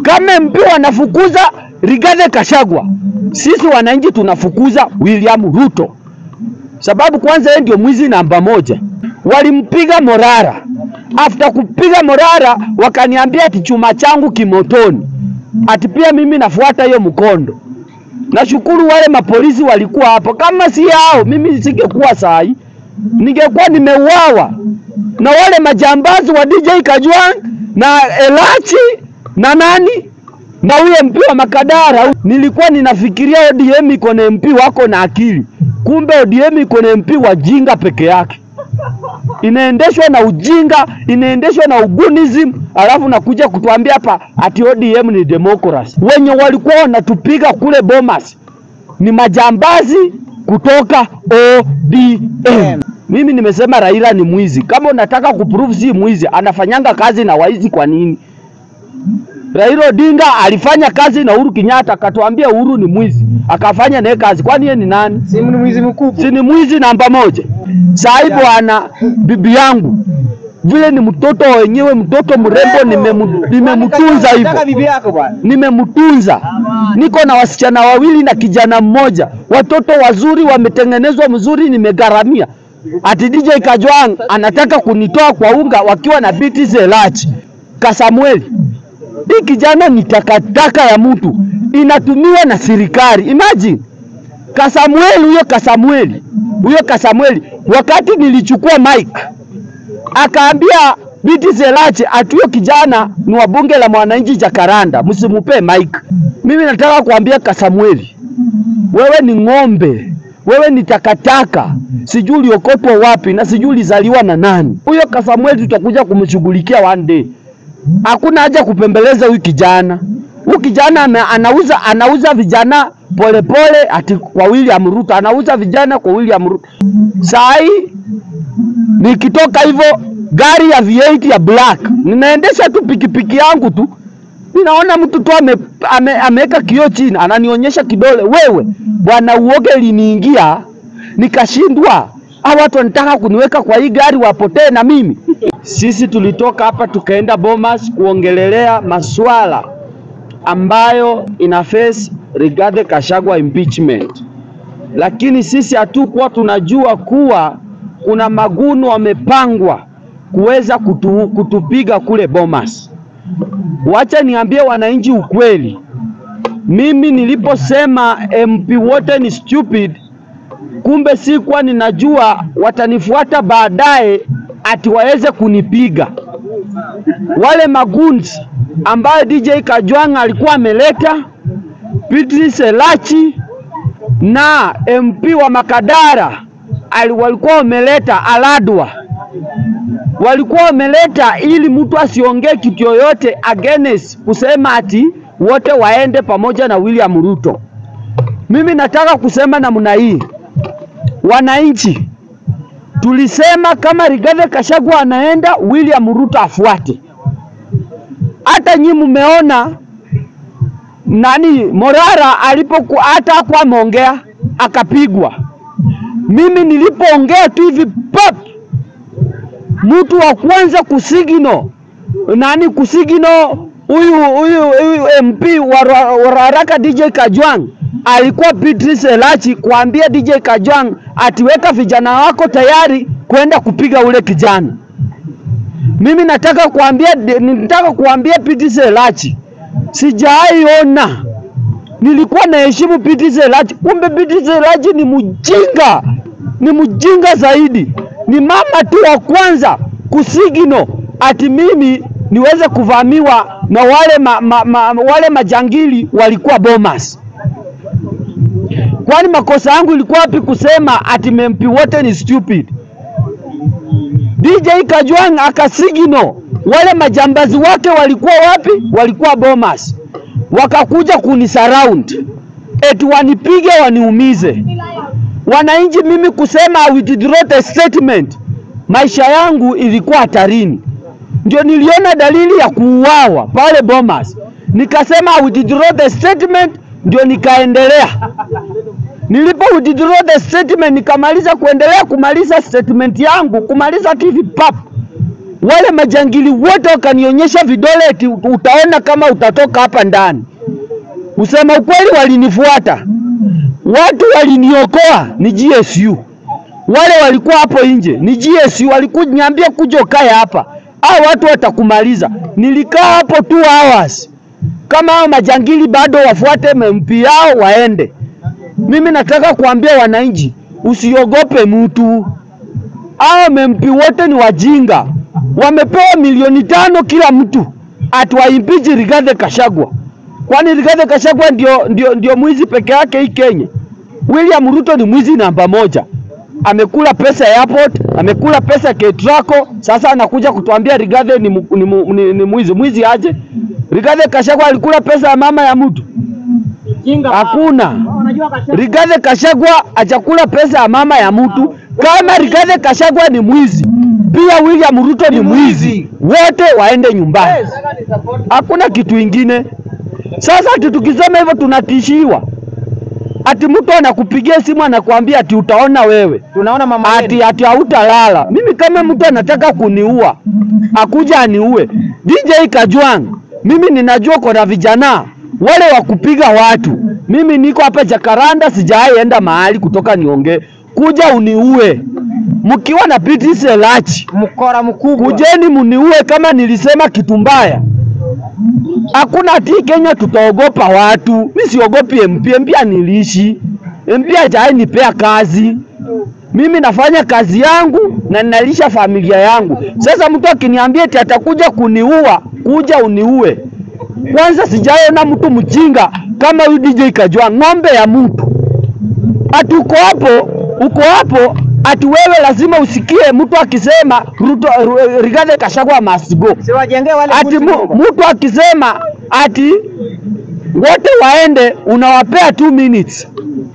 Kama MP wanafukuza Rigathi Gachagua, sisi wananchi tunafukuza William Ruto, sababu kwanza yeye ndio mwizi namba moja. Walimpiga Morara, after kupiga Morara wakaniambia ati chuma changu kimotoni, ati pia mimi nafuata hiyo mkondo. Nashukuru wale mapolisi walikuwa hapo, kama si hao mimi singekuwa sahi, ningekuwa nimeuawa na wale majambazi wa DJ Kajwang na Elachi na nani na huyo MP wa Makadara. Nilikuwa ninafikiria ODM iko na MP wako na akili, kumbe ODM iko na MP wajinga peke yake, inaendeshwa na ujinga, inaendeshwa na ugunism, alafu nakuja kutuambia hapa ati ODM ni democracy. Wenye walikuwa wanatupiga kule Bomas ni majambazi kutoka ODM. Mimi nimesema Raila ni mwizi. Kama unataka kuprove si mwizi, anafanyanga kazi na waizi kwa nini? Raila Odinga alifanya kazi na Uhuru Kenyatta, akatuambia Uhuru ni mwizi, akafanya naye kazi. Kwani yeye ni nani? Si ni mwizi mkubwa. Si ni mwizi namba moja? Sahi bwana, bibi yangu vile ni mtoto wenyewe, mtoto mrembo, nimemu- nimemtunza hivyo Nataka bibi yako bwana. nimemtunza. Niko na wasichana wawili na kijana mmoja, watoto wazuri, wametengenezwa mzuri, nimegharamia. Ati DJ Kajwang anataka kunitoa kwa unga wakiwa na biti Zelachi Kasamueli. Hii kijana ni takataka ya mtu, inatumiwa na serikali. Imagine Kasamueli, huyo Kasamueli, huyo Kasamueli, wakati nilichukua mic akaambia Biti Zelachi ati huyo kijana ni wa bunge la mwananchi Jakaranda, msimupe mic. Mimi nataka kuambia Kasamueli, wewe ni ng'ombe, wewe ni takataka, sijui uliokotwa wapi na sijui ulizaliwa na nani. Huyo Kasamueli tutakuja kumshughulikia one day. Hakuna haja kupembeleza huyu kijana. Huyu kijana ana- anauza anauza vijana polepole pole, ati kwa William Ruto anauza vijana kwa William Ruto. Saa hii nikitoka hivyo gari ya V8 ya black, ninaendesha tu pikipiki yangu tu, ninaona mtu tu ame, ame, ameweka kioo chini, ananionyesha kidole, wewe bwana, uoge liniingia, nikashindwa. Hawa watu wanataka kuniweka kwa hii gari wapotee na mimi. Sisi tulitoka hapa tukaenda Bomas kuongelelea maswala ambayo ina face Rigathi Gachagua impeachment, lakini sisi hatukuwa tunajua kuwa kuna magunu wamepangwa kuweza kutu, kutupiga kule Bomas. Wacha niambie wananchi ukweli, mimi niliposema MP wote ni stupid, kumbe sikuwa ninajua watanifuata baadaye ati waweze kunipiga wale maguns ambayo DJ Kajwang alikuwa ameleta, Beatrice Elachi na MP wa Makadara ali- walikuwa wameleta Aladwa, walikuwa wameleta ili mtu asiongee kitu yoyote against kusema ati wote waende pamoja na William Ruto. Mimi nataka kusema namna hii, wananchi tulisema kama Rigathi Gachagua anaenda, William Ruto afuate. Hata nyi mmeona nani Morara alipoku hata hakuwa ameongea akapigwa. Mimi nilipoongea tu hivi pap, mtu wa kwanza kusigino nani kusigino huyu huyu huyu MP wa Ra- wa haraka DJ Kajwang alikuwa Beatrice Elachi kuambia DJ Kajwang atiweka vijana wako tayari kwenda kupiga ule kijana. Mimi nataka kuambia nataka kuambia Beatrice Elachi sijaiona nilikuwa naheshimu Beatrice Elachi, kumbe Beatrice Elachi ni mjinga, ni mjinga zaidi. Ni mama tu wa kwanza kusigino ati mimi niweze kuvamiwa na wale, ma, ma, ma, wale majangili walikuwa Bomas. Kwani makosa yangu ilikuwa wapi kusema ati MP wote ni stupid? DJ Kajwang akasigino, wale majambazi wake walikuwa wapi? Walikuwa Bomas, wakakuja kunisurround eti wanipige waniumize. Wananchi, mimi kusema I withdraw the statement, maisha yangu ilikuwa hatarini. Ndio niliona dalili ya kuuawa pale Bomas, nikasema I withdraw the statement, ndio nikaendelea Nilipo withdraw the statement nikamaliza kuendelea kumaliza statement yangu kumaliza tu hivi pap, wale majangili wote wakanionyesha vidole, eti utaona kama utatoka hapa ndani. Kusema ukweli, walinifuata watu waliniokoa ni GSU, wale walikuwa hapo nje ni GSU, walikunyambia kuja ukae hapa, hao watu watakumaliza. Nilikaa hapo two hours. Kama hao majangili bado wafuate MP yao waende. Mimi nataka kuambia wananchi, usiogope mtu. Hao MP wote ni wajinga, wamepewa milioni tano kila mtu, atuwaimpeach Rigathi Gachagua. Kwani Rigathi Gachagua ndio, ndio, ndio mwizi peke yake hii Kenya? William Ruto ni mwizi namba moja, amekula pesa ya airport, amekula pesa ya Ketraco. Sasa anakuja kutuambia Rigathi ni, mu- ni, mu- ni, ni mwizi. Mwizi aje? Rigathi Gachagua alikula pesa ya mama ya mtu? Hakuna. Rigathi Gachagua hajakula pesa ya mama ya mtu. Kama Rigathi Gachagua ni mwizi, pia William Ruto ni mwizi, wote waende nyumbani. Hakuna kitu ingine. Sasa ati tukisema hivyo tunatishiwa, ati mtu anakupigia simu anakuambia ati utaona wewe Tunaona mama ati ati hautalala. Mimi kama mtu anataka kuniua akuja aniue. DJ Kajwang, mimi ninajua kuna vijana wale wa kupiga watu. Mimi niko hapa Jakaranda, sijawahi enda mahali kutoka niongee. Kuja uniue mkiwa na Piti Selachi, mkora mkubwa. kujeni muniue kama nilisema kitu mbaya. Hakuna ati Kenya tutaogopa watu. Mimi siogopi MP, MP anilishi. MP hajawahi nipea kazi. Mimi nafanya kazi yangu na ninalisha familia yangu. Sasa mtu akiniambia eti atakuja kuniua, kuja uniue. Kwanza sijaona mtu mjinga kama huyu DJ Kajwang, ng'ombe ya mtu. Ati uko hapo, uko hapo ati wewe lazima usikie mtu akisema Ruto, Ru- Rigathi Gachagua must go. Siwajengee wale Ati buti mu, nyumba. mtu akisema ati wote waende, unawapea 2 minutes.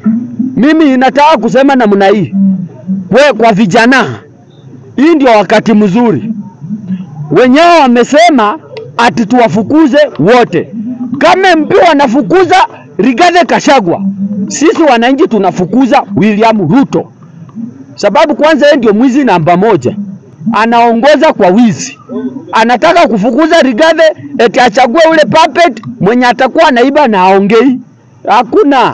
Mimi nataka kusema namna hii, we kwa vijana, hii ndio wakati mzuri. Wenyewe wamesema ati tuwafukuze wote. Kama MP wanafukuza Rigathi Gachagua, sisi wananchi tunafukuza William Ruto, sababu kwanza yeye ndio mwizi namba moja, anaongoza kwa wizi anataka kufukuza Rigathi eti achague ule puppet mwenye atakuwa anaiba na aongei. Hakuna.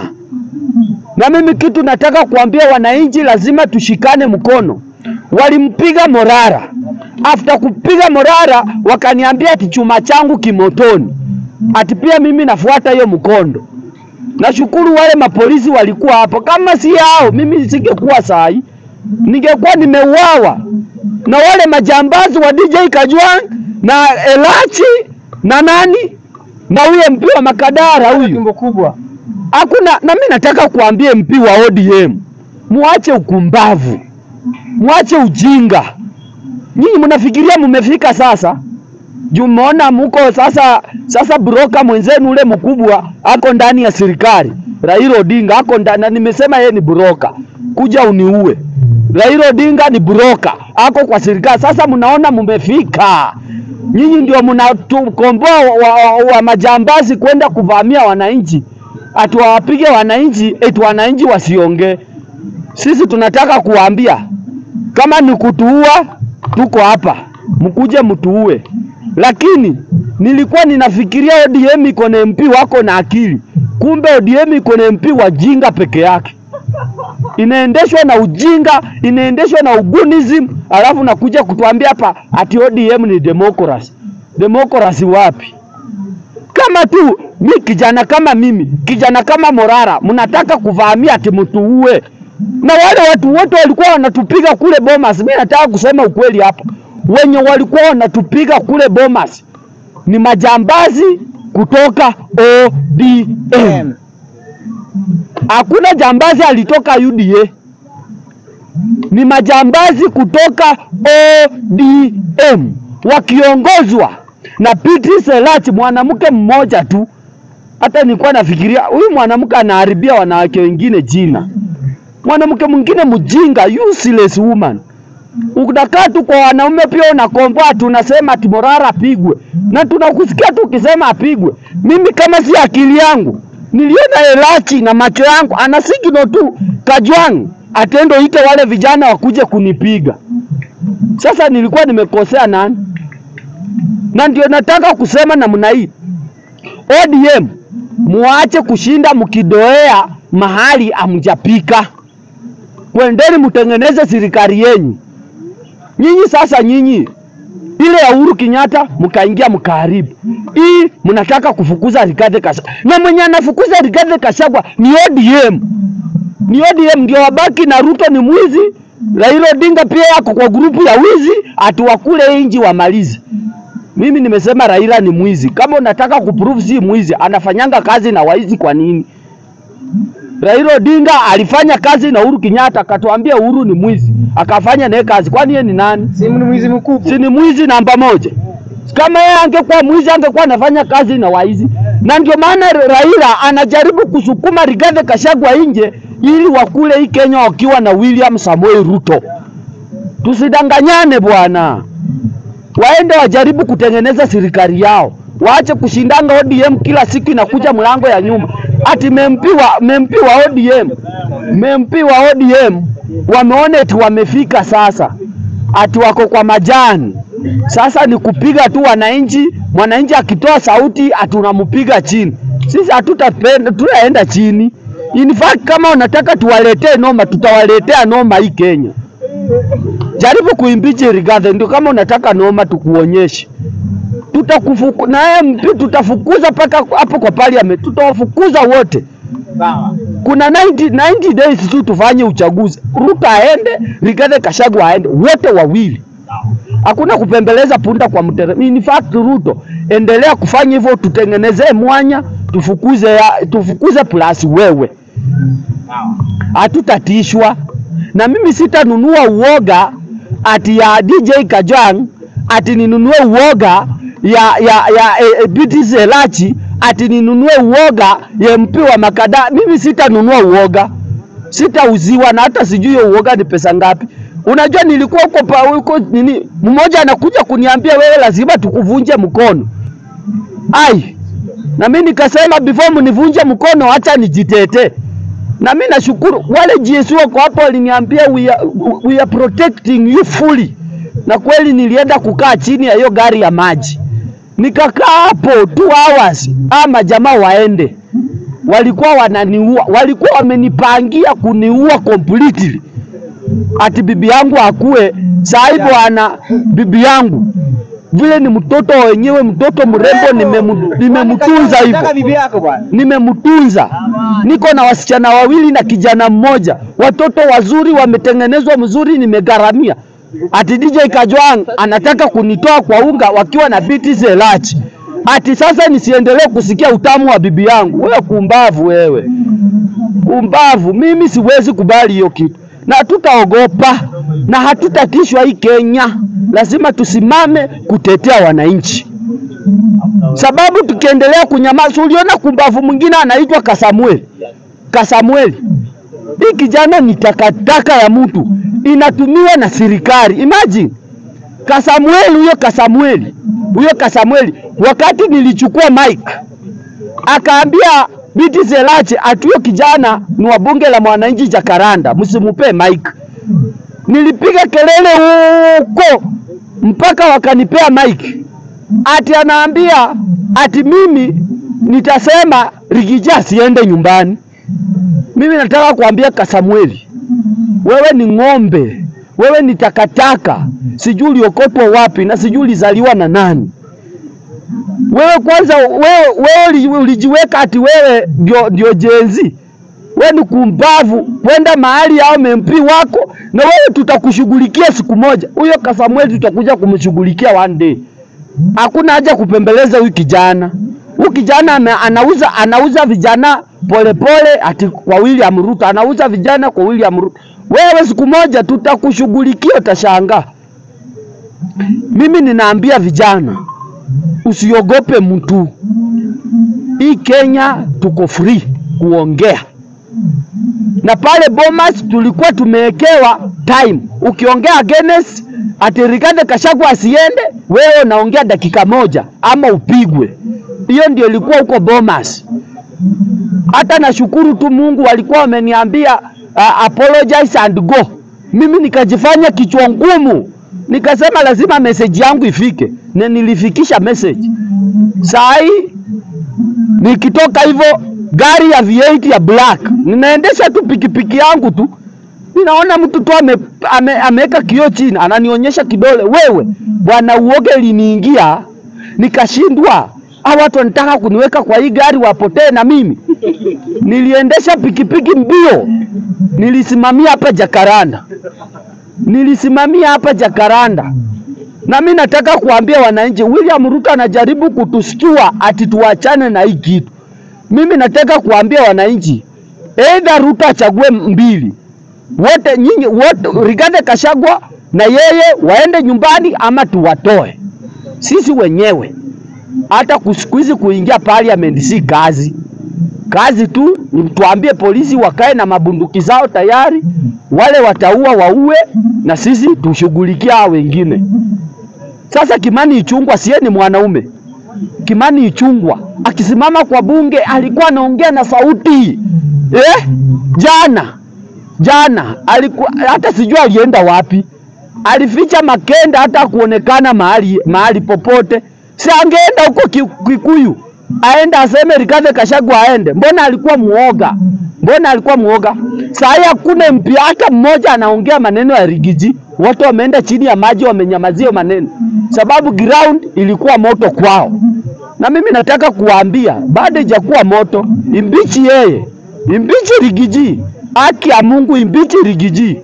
Na mimi kitu nataka kuambia wananchi, lazima tushikane mkono. Walimpiga Morara, after kupiga Morara wakaniambia ati chuma changu kimotoni, ati pia mimi nafuata hiyo mkondo. Nashukuru wale mapolisi walikuwa hapo, kama si hao mimi singekuwa sahi, ningekuwa nimeuawa na wale majambazi wa DJ Kajwang na Elachi na nani na huyo MP wa Makadara huyu. Tumbo kubwa. Hakuna, na mimi nataka kuambia MP wa ODM, muache ukumbavu, muache ujinga. Nyinyi mnafikiria mmefika sasa juu mmeona muko sasa. Sasa broka mwenzenu ule mkubwa ako ndani ya serikali, Raila Odinga ako ndani, na nimesema yeye ni broka, kuja uniue. Raila Odinga ni broka, ako kwa serikali. Sasa mnaona mmefika, nyinyi ndio mnatukomboa wa, wa, wa majambazi kwenda kuvamia wananchi, ati wawapige wananchi, eti wananchi wasiongee. Sisi tunataka kuwaambia kama ni kutuua, tuko hapa, mkuje mtuue. Lakini nilikuwa ninafikiria ODM iko na MP wako na akili, kumbe ODM iko na MP wajinga peke yake, inaendeshwa na ujinga, inaendeshwa na ugunism, alafu nakuja kutuambia hapa ati ODM ni democracy. Democracy wapi? Kama tu mi kijana kama mimi, kijana kama Morara, mnataka kuvamia ati mtuue na wale watu wote walikuwa wanatupiga kule Bomas. Mimi nataka kusema ukweli hapa, wenye walikuwa wanatupiga kule Bomas ni majambazi kutoka ODM. Hakuna jambazi alitoka UDA, ni majambazi kutoka ODM wakiongozwa na Piti Selach, mwanamke mmoja tu. Hata nilikuwa nafikiria huyu mwanamke anaharibia wanawake wengine jina mwanamke mwingine mjinga, useless woman. Unakaa tu kwa wanaume pia unakomboa, tunasema ati Morara apigwe, na tunakusikia tu ukisema apigwe. Mimi kama si akili yangu niliona Elachi na macho yangu, ana signal tu Kajwang atendo ite wale vijana wakuje kunipiga. Sasa nilikuwa nimekosea nani? na ndio nataka kusema namna hii, ODM muache kushinda mkidoea mahali amjapika, kwendeni mtengeneze serikali yenyu nyinyi. Sasa nyinyi ile ya Uhuru Kenyatta mkaingia mkaharibu hii, mnataka kufukuza Rigathi Gachagua, na mwenye anafukuza Rigathi Gachagua ni ODM, ni ODM ndio wabaki na Ruto ni mwizi. Raila Odinga pia yako kwa grupu ya wizi, atuwakule inji wamalize. Mimi nimesema Raila ni mwizi. Kama unataka kuprove si mwizi, anafanyanga kazi na waizi kwa nini? Raila Odinga alifanya kazi na Uhuru Kenyatta, akatuambia Uhuru ni mwizi, akafanya naye kazi. Kwani yeye ni nani? Si ni mwizi mkubwa. Si ni mwizi namba moja? Kama yeye angekuwa mwizi, angekuwa anafanya kazi na waizi. Na ndio maana Raila anajaribu kusukuma Rigathi Gachagua nje ili wakule hii Kenya wakiwa na William Samoei Ruto. Tusidanganyane bwana, waende wajaribu kutengeneza serikali yao, waache kushindanga ODM kila siku inakuja mlango ya nyuma. Ati mempi wa, mempi wa ODM mempi wa ODM wameona eti wamefika sasa, ati wako kwa majani sasa ni kupiga tu wananchi. Mwananchi akitoa sauti atunampiga chini. Sisi hatutapenda, tunaenda chini. In fact kama unataka tuwaletee noma, tutawaletea noma hii Kenya. Jaribu kuimbichi Rigathi, ndio kama unataka noma tukuonyeshe. Tutakufuku na yeye mpi, tutafukuza mpaka hapo kwa parliament, tutawafukuza wote. Sawa. Kuna 90, 90 days tu tufanye uchaguzi. Ruto aende, Rigathi Gachagua aende, wote wawili. Hakuna kupembeleza punda kwa mtere. In fact Ruto, endelea kufanya hivyo, tutengenezee mwanya, tufukuze ya, tufukuze plus wewe, Sawa. hatutatishwa na mimi. Sitanunua uoga ati ya DJ Kajwang, ati ninunue uoga ya ya ya e, e, BT Selachi, ati ninunue uoga ya MP wa Makada. Mimi sitanunua uoga, sitauziwa na hata sijui hiyo uoga ni pesa ngapi. Unajua nilikuwa huko pa huko nini, mmoja anakuja kuniambia wewe lazima tukuvunje mkono. Ai, na mimi nikasema before mnivunje mkono, acha nijitete. Na mimi nashukuru wale GSU wako hapo waliniambia we are, we are protecting you fully, na kweli nilienda kukaa chini ya hiyo gari ya maji nikakaa hapo two hours, ama jamaa waende, walikuwa wananiua, walikuwa wamenipangia kuniua completely ati bibi yangu akue sahi bwana, bibi yangu vile ni mtoto wenyewe, mtoto mrembo, nimemu- nimemtunza hivyo, Nataka bibi yako bwana. nimemtunza. Niko na wasichana wawili na kijana mmoja, watoto wazuri, wametengenezwa mzuri, nimegharamia. Ati DJ Kajwang anataka kunitoa kwa unga wakiwa na BT Selachi, ati sasa nisiendelee kusikia utamu wa bibi yangu. Wewe kumbavu wewe, kumbavu. Mimi siwezi kubali hiyo kitu, na hatutaogopa na hatutatishwa. Hii Kenya lazima tusimame kutetea wananchi, sababu tukiendelea kunyamaza, uliona kumbavu mwingine anaitwa Kasamueli. Kasamueli, hii kijana ni takataka ya mtu, inatumiwa na serikali. Imagine Kasamueli, huyo Kasamueli, huyo Kasamueli, wakati nilichukua mic akaambia Biti Selache ati huyo kijana ni wa bunge la mwananchi Jakaranda, msimupe mic. Nilipiga kelele huko mpaka wakanipea mic, ati anaambia ati mimi nitasema Rigija asiende nyumbani. Mimi nataka kuambia Kasamueli, wewe ni ng'ombe, wewe ni takataka, sijui uliokotwa wapi na sijui ulizaliwa na nani. Wewe kwanza, wewe, wewe uli- ulijiweka ati wewe ndio ndio jenzi. Wewe ni kumbavu, kwenda mahali yao MP wako, na wewe tutakushughulikia siku moja. Huyo Kasamueli tutakuja kumshughulikia one day. Hakuna haja kupembeleza huyu kijana. Huyu kijana ame- anauza anauza vijana polepole ati kwa William Ruto, anauza vijana kwa William Ruto. Wewe siku moja tutakushughulikia, utashangaa. Mimi ninaambia vijana, usiogope mtu. Hii Kenya tuko free kuongea, na pale Bomas tulikuwa tumewekewa time. Ukiongea against ati Rigathi Gachagua asiende, wewe unaongea dakika moja ama upigwe. Hiyo ndio ilikuwa huko Bomas. Hata nashukuru tu Mungu walikuwa wameniambia uh, apologize and go. Mimi nikajifanya kichwa ngumu, nikasema lazima message yangu ifike, na nilifikisha message. Saa hii nikitoka hivyo gari ya V8 ya black, ninaendesha tu pikipiki yangu tu, ninaona mtu tu ame, ame, ameweka kioo chini, ananionyesha kidole, wewe bwana, uoga iliniingia nikashindwa. Hawa watu wanataka kuniweka kwa hii gari wapotee na mimi. Niliendesha pikipiki mbio, nilisimamia hapa Jakaranda, nilisimamia hapa Jakaranda. Na mimi nataka kuambia wananchi, William Ruto anajaribu kutushtua ati tuachane na hii kitu. Mimi nataka kuambia wananchi, either Ruto achague mbili, wote nyinyi wote, Rigathi Gachagua na yeye waende nyumbani ama tuwatoe sisi wenyewe. Hata siku hizi kuingia parliament si kazi, kazi tu ni tuambie polisi wakae na mabunduki zao tayari, wale wataua waue, na sisi tushughulikia hao wengine. Sasa Kimani Ichung'wah siye ni mwanaume. Kimani Ichung'wah akisimama kwa bunge alikuwa anaongea na sauti eh? Jana jana alikuwa hata sijui alienda wapi, alificha Makenda hata kuonekana mahali mahali popote. Si angeenda huko Ki- Kikuyu aende aseme Rigathi Gachagua aende? Mbona alikuwa muoga? Mbona alikuwa muoga? Saa hii hakuna MP hata mmoja anaongea maneno ya Rigiji, wote wameenda chini ya maji, wamenyamazia maneno, sababu ground ilikuwa moto kwao. Na mimi nataka kuwaambia bado ijakuwa moto, imbichi yeye, imbichi Rigiji, haki ya Mungu, imbichi Rigiji.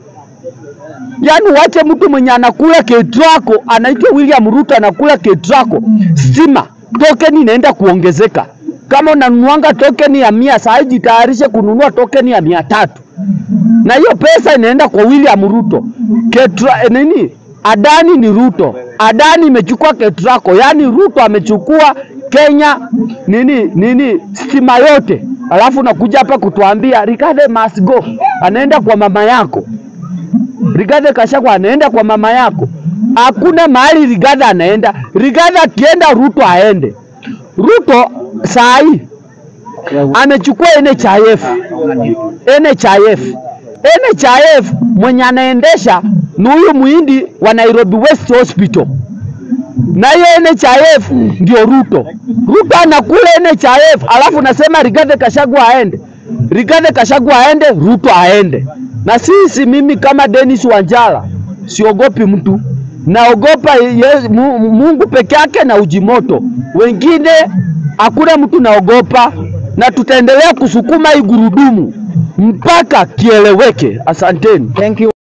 Yaani wache mtu mwenye anakula ketrako anaitwa William Ruto anakula ketrako, stima token inaenda kuongezeka. Kama unanunuanga token ya mia, saa hii jitayarishe kununua token ya mia tatu na hiyo pesa inaenda kwa William Ruto. Ketra, eh, nini Adani ni Ruto, Adani imechukua Ketraco, yaani Ruto amechukua Kenya nini nini stima yote, alafu nakuja hapa kutuambia Rigathi must go, anaenda kwa mama yako. Rigathi Gachagua anaenda kwa mama yako. Hakuna mahali Rigathi anaenda. Rigathi akienda, Ruto aende. Ruto saa hii amechukua NHIF. NHIF. NHIF mwenye anaendesha ni huyu muhindi wa Nairobi West Hospital, na hiyo NHIF ndio Ruto. Ruto anakula NHIF, alafu nasema Rigathi Gachagua aende. Rigathi Gachagua aende, Ruto aende. Na sisi, mimi kama Dennis Wanjala siogopi mtu, naogopa ye- Mu- Mungu peke yake na Ujimoto. Wengine hakuna mtu naogopa, na tutaendelea kusukuma hii gurudumu mpaka kieleweke. Asanteni. Thank you.